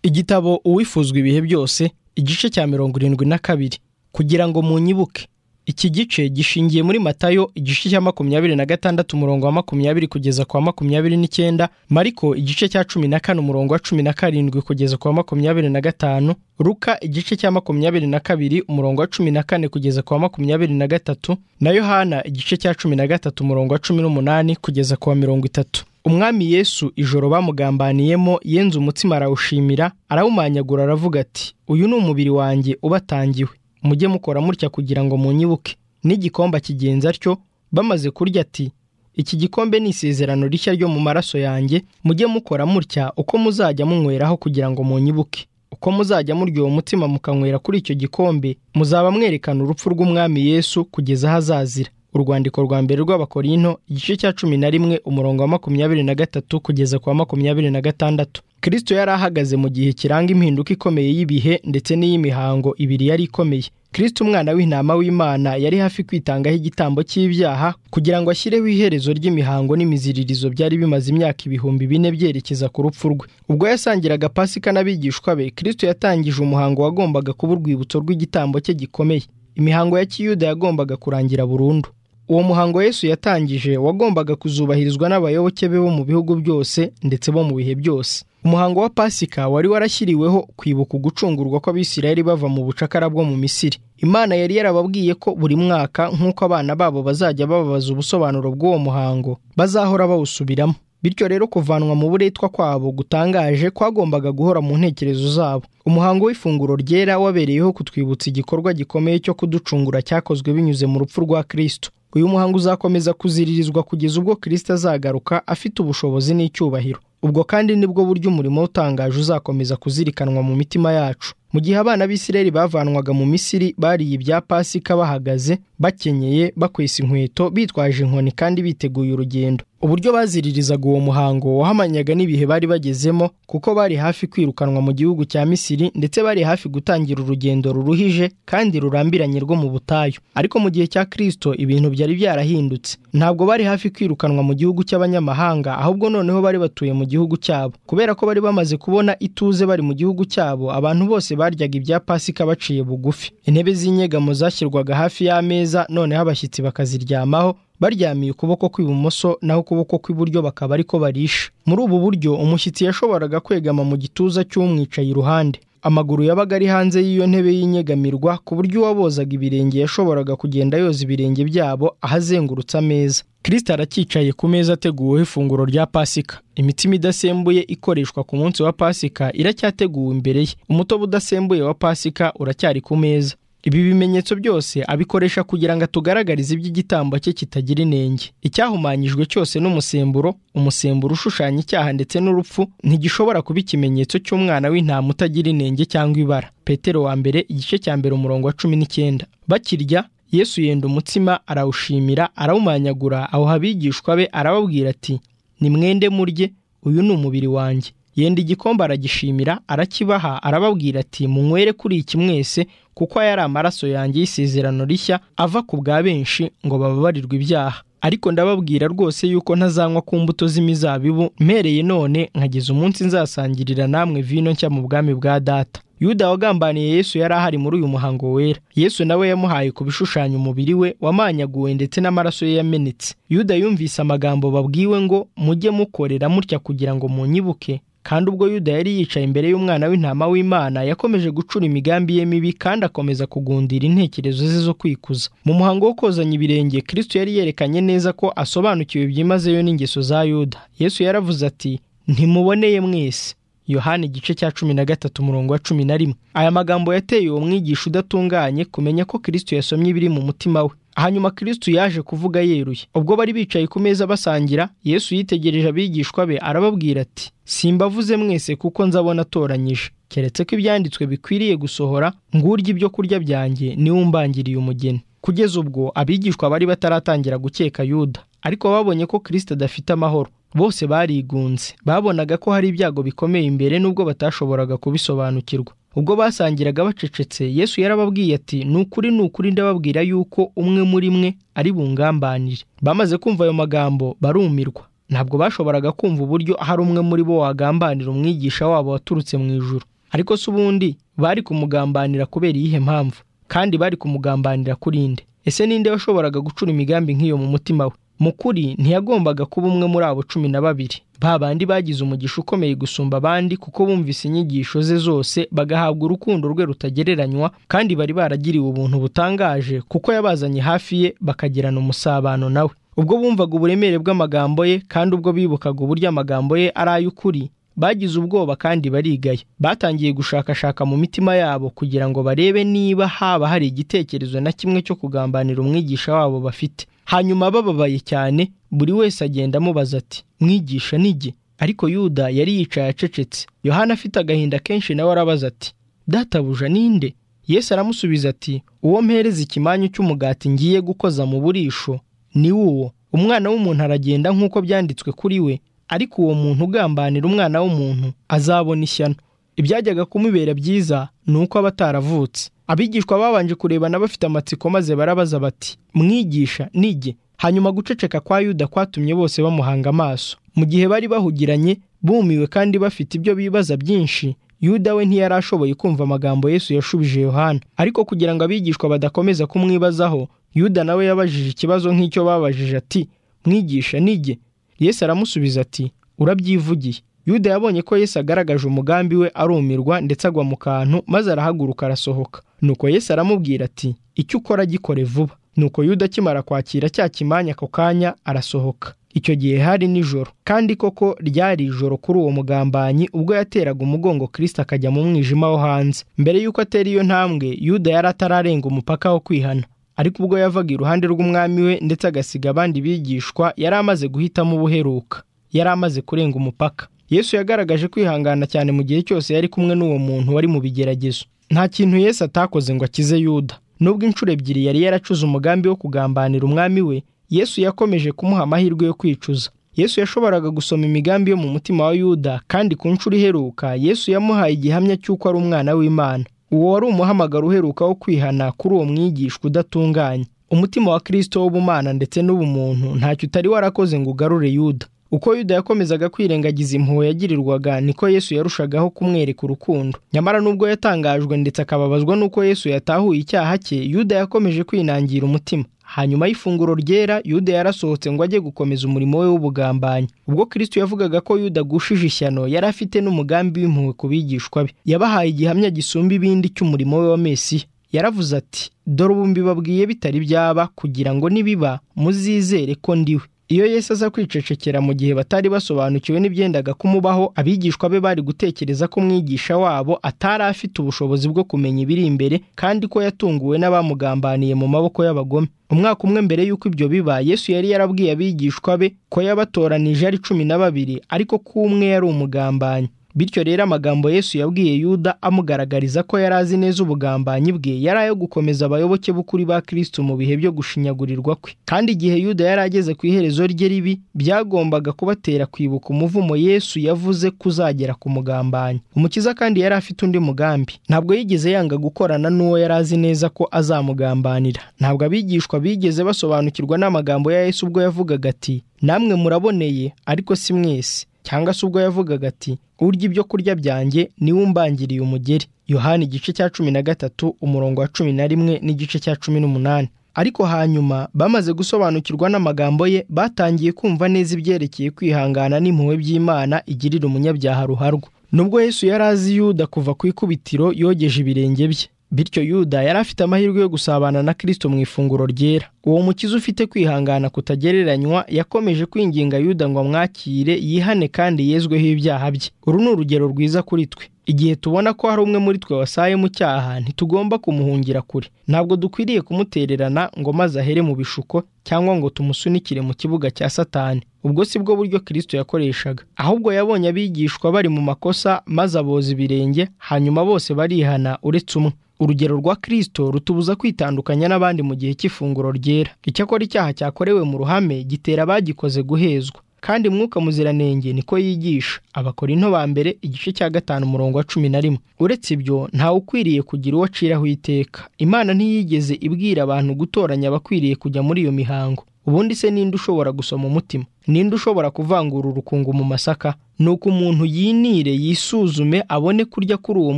igitabo uwifuzwa ibihe byose igice cya mirongo irindwi na kabiri kugira ngo munyibuke iki gice gishingiye muri matayo igice cya makumyabiri na gatandatu umurongo wa makumyabiri kugeza ku wa makumyabiri n'icyenda mariko igice cya cumi na kane umurongo wa cumi na karindwi kugeza ku wa makumyabiri na gatanu ruka igice cya makumyabiri na kabiri umurongo wa cumi na kane kugeza ku wa makumyabiri na gatatu na yohana igice cya cumi na gatatu umurongo wa cumi n'umunani kugeza ku wa mirongo itatu umwami yesu ijoro bamugambaniyemo yenze umutsima arawushimira arawumanyagura aravuga ati uyu ni umubiri wanjye ubatangiwe mujye mukora mutya kugira ngo munyibuke n'igikombe akigenza atyo bamaze kurya ati iki gikombe ni isezerano rishya ryo mu maraso yanjye mujye mukora mutya uko muzajya munyweraho kugira ngo munyibuke uko muzajya murya uwo mutima mukanywera kuri icyo gikombe muzaba mwerekana urupfu rw'umwami yesu kugeza aho azazira urwandiko rwa mbere rw'abakorinto igice cya cumi na rimwe umurongo wa makumyabiri na gatatu kugeza ku wa makumyabiri na gatandatu kirisito yari ahagaze mu gihe kiranga impinduka ikomeye y'ibihe ndetse n'iy'imihango ibiri yari ikomeye kirisito umwana w'intama w'imana yari hafi kwitangaho igitambo cy'ibyaha kugira ngo ashyireho iherezo ry'imihango n'imiziririzo byari bimaze imyaka ibihumbi bine byerekeza ku rupfu rwe ubwo yasangiraga pasika n'abigishwa be kirisito yatangije umuhango wagombaga kuba urwibutso rw'igitambo cye gikomeye imihango ya kiyuda yagombaga kurangira burundu uwo muhango Yesu yatangije wagombaga kuzubahirizwa n'abayoboke be bo mu bihugu byose ndetse bo mu bihe byose umuhango wa pasika wari warashyiriweho kwibuka ugucungurwa kw'abisirayeli bava mu bucakara bwo mu misiri imana yari yarababwiye ko buri mwaka nk'uko abana babo bazajya bababaza ubusobanuro bw'uwo muhango bazahora bawusubiramo bityo rero kuvanwa mu buretwa kwabo gutangaje kwagombaga guhora mu ntekerezo zabo umuhango w'ifunguro ryera wabereyeho kutwibutsa igikorwa gikomeye cyo kuducungura cyakozwe binyuze mu rupfu rwa kirisito uyu muhango uzakomeza kuziririzwa kugeza ubwo kirisito azagaruka afite ubushobozi n'icyubahiro ubwo kandi nibwo buryo umurimo utangaje uzakomeza kuzirikanwa mu mitima yacu mu gihe abana b'isireri bavanwaga mu misiri bariye ibya pasika bahagaze bakenyeye bakwesa inkweto bitwaje inkoni kandi biteguye urugendo uburyo baziririzaga uwo muhango wahamanyaga n'ibihe bari bagezemo kuko bari hafi kwirukanwa mu gihugu cya misiri ndetse bari hafi gutangira urugendo ruruhije kandi rurambiranye rwo mu butayu ariko mu gihe cya kirisito ibintu byari byarahindutse ntabwo bari hafi kwirukanwa mu gihugu cy'abanyamahanga ahubwo noneho bari batuye mu gihugu cyabo kubera ko bari bamaze kubona ituze bari mu gihugu cyabo abantu bose baryaga ibya pasika baciye bugufi intebe z'inyegamo zashyirwaga hafi y'ameza noneho abashyitsi bakaziryamaho baryamiye ukuboko kw'ibumoso naho ukuboko kw'iburyo bakaba ariko barisha muri ubu buryo umushyitsi yashoboraga kwegama mu gituza cy'umwicaye iruhande amaguru yabaga ari hanze y'iyo ntebe y'inyegamirwa ku buryo uwabozaga ibirenge yashoboraga kugenda yoza ibirenge byabo ahazengurutse ameza kirisita arakicaye ku meza ateguweho ifunguro rya pasika imitima idasembuye ikoreshwa ku munsi wa pasika iracyateguwe imbere ye umutobe udasembuye wa pasika uracyari ku meza ibi bimenyetso byose abikoresha kugira ngo atugaragarize iby'igitambo cye kitagira inenge icyahumanyijwe cyose n'umusemburo umusemburo ushushanya icyaha ndetse n'urupfu ntigishobora kuba ikimenyetso cy'umwana w'intama utagira inenge cyangwa ibara petero wa mbere igice cya mbere umurongo wa cumi n'icyenda bakirya yesu yenda umutsima arawushimira arawumanyagura awuha abigishwa be arababwira ati ni mwende murye uyu ni umubiri wanjye yenda igikombe aragishimira arakibaha arababwira ati munywere kuri iki mwese kuko aya ari amaraso yanjye y'isezerano rishya ava ku bwa benshi ngo bababarirwe ibyaha ariko ndababwira rwose yuko ntazanywa ku mbuto z'imizabibu mpereye none nkageza umunsi nzasangirira namwe vino nshya mu bwami bwa data yuda wagambaniye yesu yari ahari muri uyu muhango wera yesu nawe yamuhaye ku bishushanya umubiri we wamanyaguwe ndetse n'amaraso ye yamenetse yuda yumvise amagambo babwiwe ngo mujye mukorera mutya kugira ngo munyibuke kandi ubwo yuda yari yicaye imbere y'umwana w'intama w'imana yakomeje gucura imigambi ye mibi kandi akomeza kugundira intekerezo ze zo kwikuza mu muhango wo kozanya ibirenge kirisito yari yerekanye neza ko asobanukiwe byimazeyo n'ingeso za yuda yesu yaravuze ati ntimuboneye mwese yohani igice cya cumi na gatatu umurongo wa cumi na rimwe aya magambo yateye uwo mwigisha udatunganye kumenya ko kirisito yasomye ibiri mu mutima we hanyuma kirisito yaje kuvuga yeruye ubwo bari bicaye ku meza basangira yesu yitegereje abigishwa be arababwira ati simbavuze mwese kuko nzabona atoranyije keretse ko ibyanditswe bikwiriye gusohora ngurya ibyo kurya byanjye niwe umbangiriye umugeni kugeza ubwo abigishwa bari bataratangira gukeka yuda ariko babonye ko kirisito adafite amahoro bose barigunze babonaga ko hari ibyago bikomeye imbere nubwo batashoboraga kubisobanukirwa ubwo basangiraga bacecetse yesu yarababwiye ati ni ukuri ni ukuri ndababwira yuko umwe muri mwe ari bungambanire bamaze kumva ayo magambo barumirwa ntabwo bashoboraga kumva uburyo hari umwe muri bo wagambanira umwigisha wabo waturutse mu ijuru ariko se ubundi bari kumugambanira kubera iyihe mpamvu kandi bari kumugambanira kuri nde ese ninde washoboraga gucura imigambi nk'iyo mu mutima we mu kuri ntiyagombaga kuba umwe muri abo cumi na babiri ba bandi bagize umugisha ukomeye gusumba abandi kuko bumvise inyigisho ze zose bagahabwa urukundo rwe rutagereranywa kandi bari baragiriwe ubuntu butangaje kuko yabazanye hafi ye bakagirana umusabano nawe ubwo bumvaga uburemere bw'amagambo ye kandi ubwo bibukaga uburyo amagambo ye ari ay'ukuri bagize ubwoba kandi barigaya batangiye gushakashaka mu mitima yabo kugira ngo barebe niba haba hari igitekerezo na kimwe cyo kugambanira umwigisha wabo bafite hanyuma bababaye cyane buri wese agenda amubaza ati mwigisha nige ariko yuda yari yicaye acecetse yohana afite agahinda kenshi nawe arabaza ati databuja ninde yesu aramusubiza ati uwo mpereza ikimanyu cy'umugati ngiye gukoza mu burisho ni uwo umwana w'umuntu aragenda nk'uko byanditswe kuri we ariko uwo muntu ugambanira umwana w'umuntu azabona ishyano ibyajyaga kumubera byiza ni uko aba ataravutse abigishwa babanje kurebana bafite amatsiko maze barabaza bati mwigisha nige hanyuma guceceka kwa yuda kwatumye bose bamuhanga amaso mu gihe bari bahugiranye bumiwe kandi bafite ibyo bibaza byinshi yuda we ntiyari ashoboye kumva amagambo yesu yashubije yohana ariko kugira ngo abigishwa badakomeza kumwibazaho yuda nawe yabajije ikibazo nk'icyo babajije ati mwigisha nige yesu aramusubiza ati urabyivugiye yuda yabonye ko yesu agaragaje umugambi we arumirwa ndetse agwa mu kantu maze arahaguruka arasohoka nuko yesu aramubwira ati icyo ukora gikore vuba nuko yuda akimara kwakira cya kimanya ako kanya arasohoka icyo gihe hari nijoro kandi koko ryari ijoro kuri uwo mugambanyi ubwo yateraga umugongo kirisita akajya mu mwijima wo hanze mbere y'uko atera iyo ntambwe yuda yari atararenga umupaka wo kwihana ariko ubwo yavaga iruhande rw'umwami we ndetse agasiga abandi bigishwa yari amaze guhitamo ubuheruka yari amaze kurenga umupaka yesu yagaragaje kwihangana cyane mu gihe cyose yari kumwe n'uwo muntu wari mu bigeragezo nta kintu yesu atakoze ngo akize yuda nubwo inshuro ebyiri yari yaracuze umugambi wo kugambanira umwami we yesu yakomeje kumuha amahirwe yo kwicuza yesu yashoboraga gusoma imigambi yo mu mutima wa yuda kandi ku nshuro iheruka yesu yamuhaye igihamya cy'uko ari umwana w'imana uwo wari umuhamagaro uheruka wo kwihana kuri uwo mwigishwa udatunganye umutima wa kirisito w'ubumana ndetse n'ubumuntu ntacyo utari warakoze ngo ugarure yuda uko yuda yakomezaga kwirengagiza impuhwe yagirirwaga niko yesu yarushagaho kumwereka urukundo nyamara n'ubwo yatangajwe ndetse akababazwa n'uko yesu yatahuye icyaha cye yuda yakomeje kwinangira umutima hanyuma y'ifunguro ryera yuda yarasohotse ngo ajye gukomeza umurimo we w'ubugambanyi ubwo kirisito yavugaga ko yuda agushije ishyano yari afite n'umugambi w'impuhwe ku bigishwa be yabahaye igihamya gisumba ibindi cy'umurimo we wa mesiya yaravuze ati dore ubu mbibabwiye bitari byaba kugira ngo nibiba muzizere ko ndiwe iyo yesu aza kwicecekera mu gihe batari basobanukiwe n'ibyendaga kumubaho abigishwa be bari gutekereza ko umwigisha wabo atari afite ubushobozi bwo kumenya ibiri imbere kandi ko yatunguwe n'abamugambaniye mu maboko y'abagome umwaka umwe mbere y'uko ibyo biba yesu yari yarabwiye abigishwa be ko yabatoranije ari cumi na babiri ariko ko umwe yari umugambanyi bityo rero amagambo yesu yabwiye yuda amugaragariza ko yari azi neza ubugambanyi bwe yari ayo gukomeza abayoboke b'ukuri ba kirisito mu bihe byo gushinyagurirwa kwe kandi igihe yuda yari ageze ku iherezo rye ribi byagombaga kubatera kwibuka umuvumo yesu yavuze kuzagera ku mugambanyi umukiza kandi yari afite undi mugambi ntabwo yigeze yanga gukorana n'uwo yari azi neza ko azamugambanira ntabwo abigishwa bigeze basobanukirwa n'amagambo ya yesu ubwo yavugaga ati namwe muraboneye ariko si mwese cyangwa se ubwo yavugaga ati urya ibyo kurya byanjye niwe umbangiriye umugeri yohani igice cya cumi na gatatu umurongo wa cumi na rimwe n'igice cya cumi n'umunani ariko hanyuma bamaze gusobanukirwa n'amagambo ye batangiye kumva neza ibyerekeye kwihangana n'impuhwe by'imana igirira umunyabyaha ruharwa nubwo yesu yari azi yuda kuva ku ikubitiro yogeje ibirenge bye bityo yuda yari afite amahirwe yo gusabana na kirisito mu ifunguro ryera uwo mukiza ufite kwihangana kutagereranywa yakomeje kwinginga yuda ngo amwakire yihane kandi yezweho ibyaha bye uru ni urugero rwiza kuri twe igihe tubona ko hari umwe muri twe wasaye mu cyaha ntitugomba kumuhungira kure ntabwo dukwiriye kumutererana ngo maze ahere mu bishuko cyangwa ngo tumusunikire mu kibuga cya satani ubwo si bwo buryo kirisito yakoreshaga ahubwo yabonye abigishwa bari mu makosa maze aboza ibirenge hanyuma bose barihana uretse umwe urugero rwa kirisito rutubuza kwitandukanya n'abandi mu gihe cy'ifunguro ryera icyakora icyaha cyakorewe mu ruhame gitera abagikoze guhezwa kandi mwuka muziranenge niko yigisha abakorinto ba mbere igice cya gatanu umurongo wa cumi na rimwe uretse ibyo ntawe ukwiriye kugira uwo aciraho iteka imana ntiyigeze ibwira abantu gutoranya abakwiriye kujya muri iyo mihango ubundi se ninde ushobora gusoma umutima ninde ushobora kuvangura urukungu mu masaka ni uko umuntu yinire yisuzume abone kurya kuri uwo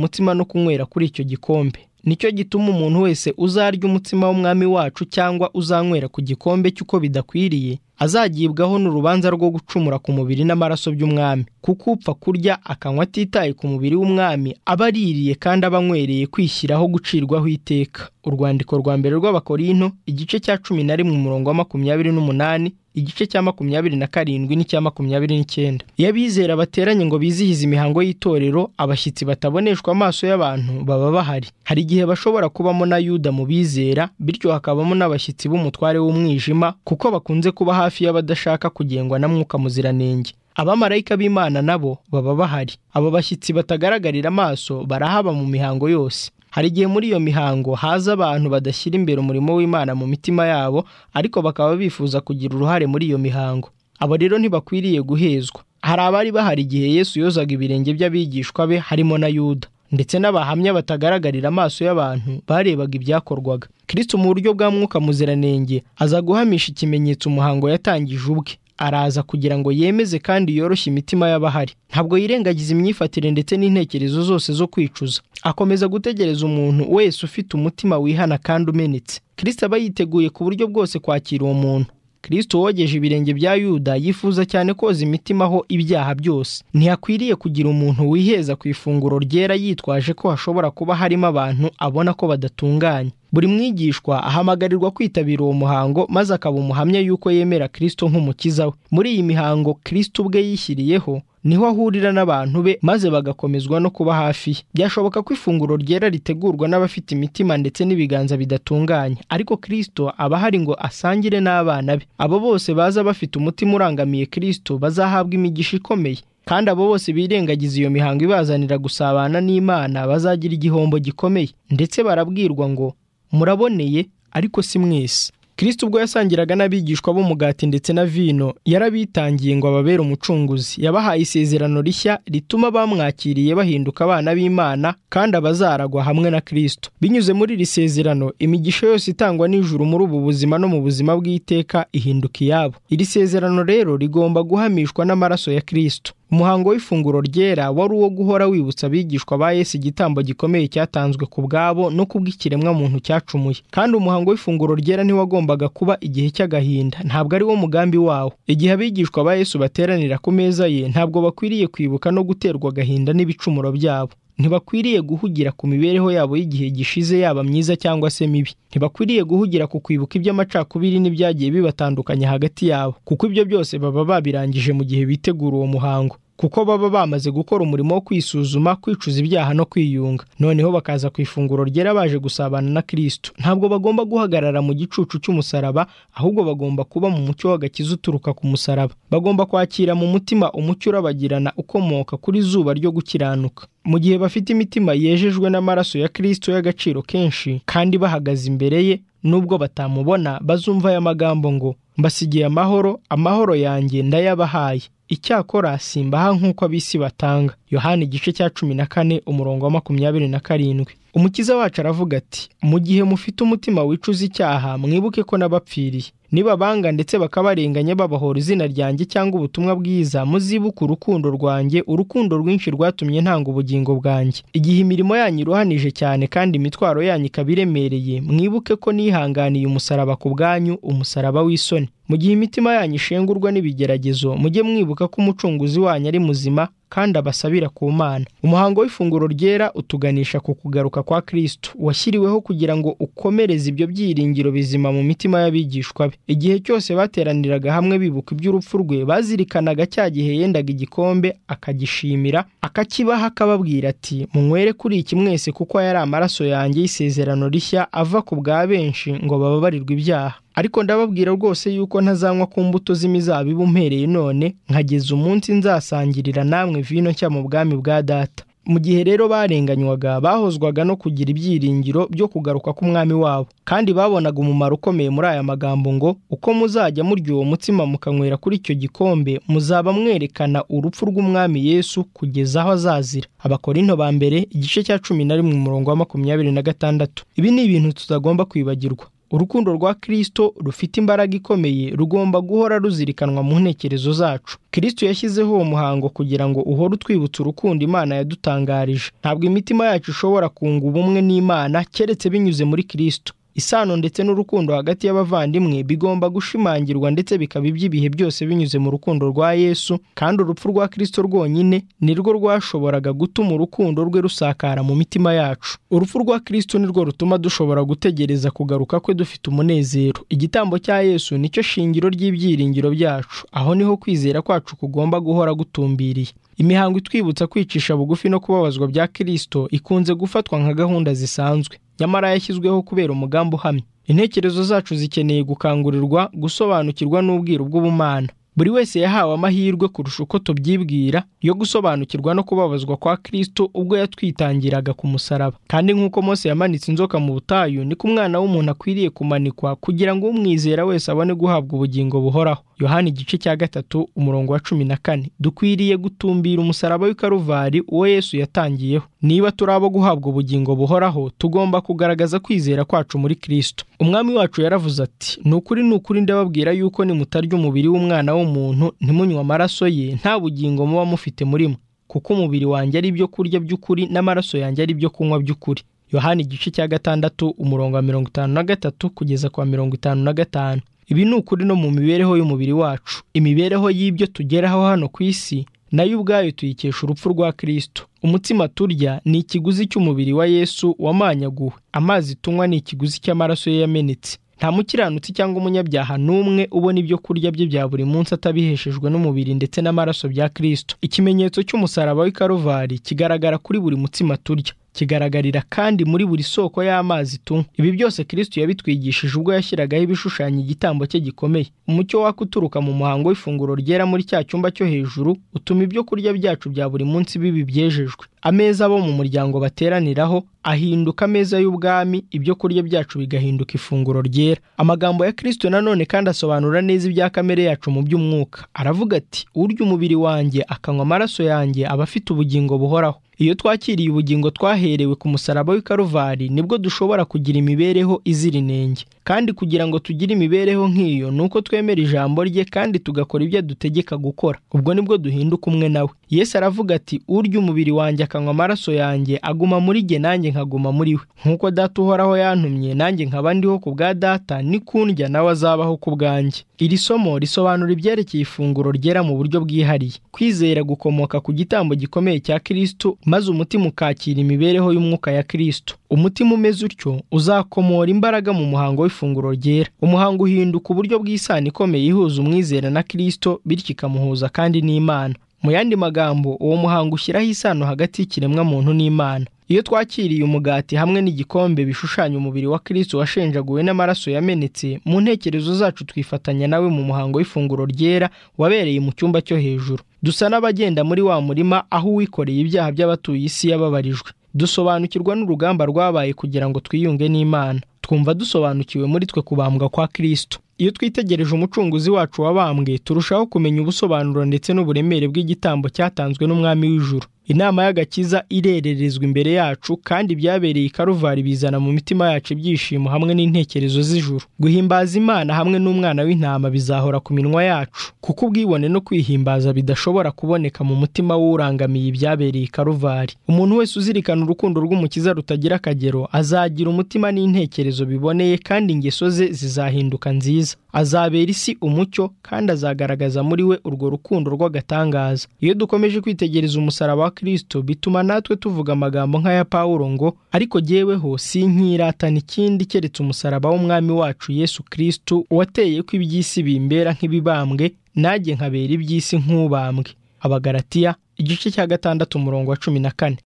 mutima no kunywera kuri icyo gikombe nicyo gituma umuntu wese uzarya umutsima w'umwami wacu cyangwa uzanywera ku gikombe cy'uko bidakwiriye azagibwaho n'urubanza rwo gucumura ku mubiri n'amaraso by'umwami kuko upfa kurya akanywa atitaye ku mubiri w'umwami aba aririye kandi aba anywereye kwishyiraho gucirwaho iteka urwandiko rwa mbere rw'abakorinto igice cya cumi na rimwe umurongo wa makumyabiri n'umunani igice cya makumyabiri na karindwi n'icya makumyabiri n'icyenda iyo abizera bateranye ngo bizihize imihango y'itorero abashyitsi bataboneshwa amaso y'abantu baba bahari hari igihe bashobora kubamo na yuda mu bizera bityo hakabamo n'abashyitsi b'umutware w'umwijima kuko bakunze kuba hafi y'abadashaka kugengwa na mwuka muziranenge abamarayika b'imana nabo baba bahari abo bashyitsi batagaragarira amaso barahaba mu mihango yose hari igihe muri iyo mihango haza abantu badashyira imbere umurimo w'imana mu mitima yabo ariko bakaba bifuza kugira uruhare muri iyo mihango abo rero ntibakwiriye guhezwa hari abari bahari igihe yesu yozaga ibirenge by'abigishwa be harimo na yuda ndetse n'abahamya batagaragarira amaso y'abantu barebaga ibyakorwaga kirisito mu buryo bwa mwuka muziranenge aza guhamisha ikimenyetso umuhango yatangije ubwe araza kugira ngo yemeze kandi yoroshye imitima y'abahari ntabwo yirengagiza imyifatire ndetse n'intekerezo zose zo kwicuza akomeza gutegereza umuntu wese ufite umutima wihana kandi umenetse kirisita aba yiteguye ku buryo bwose kwakira uwo muntu kirisito wogeje ibirenge bya yuda yifuza cyane koza imitima aho ibyaha byose ntihakwiriye kugira umuntu wiheza ku ifunguro ryera yitwaje ko hashobora kuba harimo abantu abona ko badatunganye buri mwigishwa ahamagarirwa kwitabira uwo muhango maze akaba umuhamya yuko yemera kirisito nk'umukiza we muri iyi mihango kirisito ubwe yishyiriyeho niho ahurira n'abantu be maze bagakomezwa no kuba hafi ye byashoboka ko ifunguro ryera ritegurwa n'abafite imitima ndetse n'ibiganza bidatunganye ariko kirisito aba ahari ngo asangire n'abana be abo bose baza bafite umutima urangamiye kirisito bazahabwa imigisha ikomeye kandi abo bose birengagiza iyo mihango ibazanira gusabana n'imana bazagira igihombo gikomeye ndetse barabwirwa ngo muraboneye ariko si mwese kirisita ubwo yasangiraga n'abigishwa b'umugati ndetse na vino yarabitangiye ngo ababere umucunguzi yabahaye isezerano rishya rituma bamwakiriye bahinduka abana b'imana kandi abazaragwa hamwe na kirisito binyuze muri iri sezerano imigisha yose itangwa n'ijuru muri ubu buzima no mu buzima bw'iteka ihinduka iyabo iri sezerano rero rigomba guhamishwa n'amaraso ya kirisito umuhango w'ifunguro ryera wari uwo guhora wibutsa abigishwa ba yesu igitambo gikomeye cyatanzwe ku bwabo no kubw'ikiremwa muntu cyacumuye kandi umuhango w'ifunguro ryera ntiwagombaga kuba igihe cy'agahinda ntabwo ari wo mugambi wawo igihe abigishwa ba yesu bateranira ku meza ye ntabwo bakwiriye kwibuka no guterwa agahinda n'ibicumuro byabo ntibakwiriye guhugira ku mibereho yabo y'igihe gishize yaba myiza cyangwa se mibi ntibakwiriye guhugira ku kwibuka iby'amacakubiri n'ibyagiye bibatandukanya hagati yabo kuko ibyo byose baba babirangije mu gihe bitegura uwo muhango kuko baba bamaze gukora umurimo wo kwisuzuma kwicuza ibyaha no kwiyunga noneho bakaza ku ifunguro ryera baje gusabana na kirisito ntabwo bagomba guhagarara mu gicucu cy'umusaraba ahubwo bagomba kuba mu mucyo w'agakiza uturuka ku musaraba bagomba kwakira mu mutima umucyo urabagirana ukomoka kuri zuba ryo gukiranuka mu gihe bafite imitima yejejwe n'amaraso ya kirisito y'agaciro kenshi kandi bahagaze imbere ye nubwo batamubona bazumva aya magambo ngo mbasigiye amahoro amahoro yanjye ndayabahaye icyakora simbaha nk'uko abisi batanga yohani igice cya cumi na kane umurongo wa makumyabiri na karindwi umukiza wacu aravuga ati mu gihe mufite umutima wicuza icyaha mwibuke ko n'abapfiriye nibabanga ndetse bakabarenganya babahora izina ryanjye cyangwa ubutumwa bwiza muzibuke urukundo rwanjye urukundo rwinshi rwatumye ntanga ubugingo bwanjye igihe imirimo yanyu iruhanije cyane kandi imitwaro yanyu ikaba iremereye mwibuke ko nihanganiye umusaraba ku bwanyu umusaraba w'isoni mu gihe imitima yanyu ishengurwa n'ibigeragezo mujye mwibuka ko umucunguzi wanyu ari muzima kandi abasabira ku mana umuhango w'ifunguro ryera utuganisha ku kugaruka kwa kirisito washyiriweho kugira ngo ukomereze ibyo byiringiro bizima mu mitima y'abigishwa be igihe cyose bateraniraga hamwe bibuka iby'urupfu rwe bazirikanaga cya gihe yendaga igikombe akagishimira akakibaha akababwira ati munywere kuri iki mwese kuko yari amaraso yanjye y'isezerano rishya ava ku bwa benshi ngo bababarirwe ibyaha ariko ndababwira rwose yuko ntazanywa ku mbuto z'imizabibu mpereye none nkageza umunsi nzasangirira namwe vino nshya mu bwami bwa data mu gihe rero barenganywaga bahozwaga no kugira ibyiringiro byo kugaruka k'umwami wabo kandi babonaga umumaro ukomeye muri aya magambo ngo uko muzajya murya uwo mutsima mukanywera kuri icyo gikombe muzaba mwerekana urupfu rw'umwami yesu kugeza aho azazira abakorinto ba mbere igice cya cumi na rimwe umurongo wa makumyabiri na gatandatu ibi ni ibintu tutagomba kwibagirwa urukundo rwa kirisito rufite imbaraga ikomeye rugomba guhora ruzirikanwa mu ntekerezo zacu kirisito yashyizeho uwo muhango kugira ngo uhore utwibutsa urukundo imana yadutangarije ntabwo imitima yacu ishobora kunga ubumwe n'imana keretse binyuze muri kirisito isano ndetse n'urukundo hagati y'abavandimwe bigomba gushimangirwa ndetse bikaba iby'ibihe byose binyuze mu rukundo rwa yesu kandi urupfu rwa kirisito rwonyine nirwo rwashoboraga gutuma urukundo rwe rusakara mu mitima yacu urupfu rwa kirisito nirwo rutuma dushobora gutegereza kugaruka kwe dufite umunezero igitambo cya yesu nicyo shingiro ry'ibyiringiro byacu aho niho kwizera kwacu kugomba guhora gutumbiriye imihango itwibutsa kwicisha bugufi no kubabazwa bya kirisito ikunze gufatwa nka gahunda zisanzwe nyamara yashyizweho kubera umugambi uhamye intekerezo zacu zikeneye gukangurirwa gusobanukirwa n'ubwiru bw'ubumana buri wese yahawe amahirwe kurusha uko tubyibwira yo gusobanukirwa no kubabazwa kwa kirisito ubwo yatwitangiraga ku musaraba kandi nk'uko Mose yamanitse inzoka mu butayu niko umwana w'umuntu akwiriye kumanikwa kugira ngo umwizera wese abone guhabwa ubugingo buhoraho yohani igice cya gatatu umurongo wa cumi na kane dukwiriye gutumbira umusaraba w'ikaruvari uwo yesu yatangiyeho niba turi abo guhabwa ubugingo buhoraho tugomba kugaragaza kwizera kwacu muri kirisito umwami wacu yaravuze ati ni ukuri ni ukuri ndababwira yuko nimutarya umubiri w'umwana w'umuntu ntimunywe amaraso ye nta bugingo muba mufite murimo kuko umubiri wanjye ari ibyo kurya by'ukuri n'amaraso yanjye ari ibyo kunywa by'ukuri yohani igice cya gatandatu umurongo wa mirongo itanu na gatatu kugeza kwa mirongo itanu na gatanu ibi ni ukuri no mu mibereho y'umubiri wacu imibereho y'ibyo tugeraho hano ku isi nayo ubwayo tuyikesha urupfu rwa kirisito umutsima turya ni ikiguzi cy'umubiri wa yesu wamanyaguwe amazi tunywa ni ikiguzi cy'amaraso ye yamenetse nta mukiranutsi cyangwa umunyabyaha n'umwe ubona ibyo kurya bye bya buri munsi atabiheshejwe n'umubiri ndetse n'amaraso bya kirisito ikimenyetso cy'umusaraba w'ikaruvari kigaragara kuri buri mutsima turya kigaragarira kandi muri buri soko y'amazi tunywa ibi byose kirisito yabitwigishije ubwo yashyiragaho ibishushanya igitambo cye gikomeye umucyo waka uturuka mu muhango w'ifunguro ryera muri cya cyumba cyo hejuru utuma ibyo kurya byacu bya buri munsi bibi byejejwe ameza abo mu muryango bateraniraho ahinduka ameza y'ubwami ibyo kurya byacu bigahinduka ifunguro ryera amagambo ya kirisito nanone kandi asobanura neza ibya kamere yacu mu by'umwuka aravuga ati urya umubiri wanjye akanywa amaraso yanjye aba afite ubugingo buhoraho iyo twakiriye ubugingo twaherewe ku musaraba w'ikaruvari nibwo dushobora kugira imibereho izira inenge kandi kugira ngo tugire imibereho nk'iyo ni uko twemera ijambo rye kandi tugakora ibyo adutegeka gukora ubwo nibwo duhinduka umwe nawe yesu aravuga ati urya umubiri wanjye akanywa amaraso yanjye aguma muri jye nanjye nkaguma muri we nk'uko data uhoraho yantumye nanjye nkaba ndiho ku bwa data nikundya nawe azabaho ku bwanjye iri somo risobanura ibyerekeye ifunguro ryera mu buryo bwihariye kwizera gukomoka ku gitambo gikomeye cya kirisito maze umutima ukakira imibereho y'umwuka ya kirisito umutima umeze utyo uzakomora imbaraga mu muhango w'ifunguro ryera umuhango uhinduka uburyo bw'isano ikomeye ihuza umwizera na kirisito bityo ikamuhuza kandi n'imana mu yandi magambo uwo muhango ushyiraho isano hagati y'ikiremwa muntu n'imana iyo twakiriye umugati hamwe n'igikombe bishushanya umubiri wa kirisito washenjaguwe n'amaraso yamenetse mu ntekerezo zacu twifatanya nawe mu muhango w'ifunguro ryera wabereye mu cyumba cyo hejuru dusa n'abagenda muri wa murima aho uwikoreye ibyaha by'abatuye isi yababarijwe dusobanukirwa n'urugamba rwabaye kugira ngo twiyunge n'imana twumva dusobanukiwe muri twe kubambwa kwa kirisito iyo twitegereje umucunguzi wacu wabambwe turushaho kumenya ubusobanuro ndetse n'uburemere bw'igitambo cyatanzwe n'umwami w'ijuru inama y'agakiza irererezwa imbere yacu kandi byabereye ikaruvari bizana mu mitima yacu ibyishimo hamwe n'intekerezo z'ijuru guhimbaza imana hamwe n'umwana w'intama bizahora ku minwa yacu kuko ubwibone no kwihimbaza bidashobora kuboneka mu mutima w'urangamiye ibyabereye ikaruvari umuntu wese uzirikana urukundo rw'umukiza rutagira akagero azagira umutima n'intekerezo biboneye kandi ingeso ze zizahinduka nziza azabera isi umucyo kandi azagaragaza muri we urwo rukundo rw'agatangaza iyo dukomeje kwitegereza umusaraba wa kirisito bituma natwe tuvuga amagambo nk'aya pawulo ngo ariko jyeweho si nkirata n'ikindi keretse umusaraba w'umwami wacu yesu kirisito wateye ko iby'isi bimbera nk'ibibambwe nanjye nkabera iby'isi nk'ubambwe abagaratiya igice cya gatandatu umurongo wa cumi na kane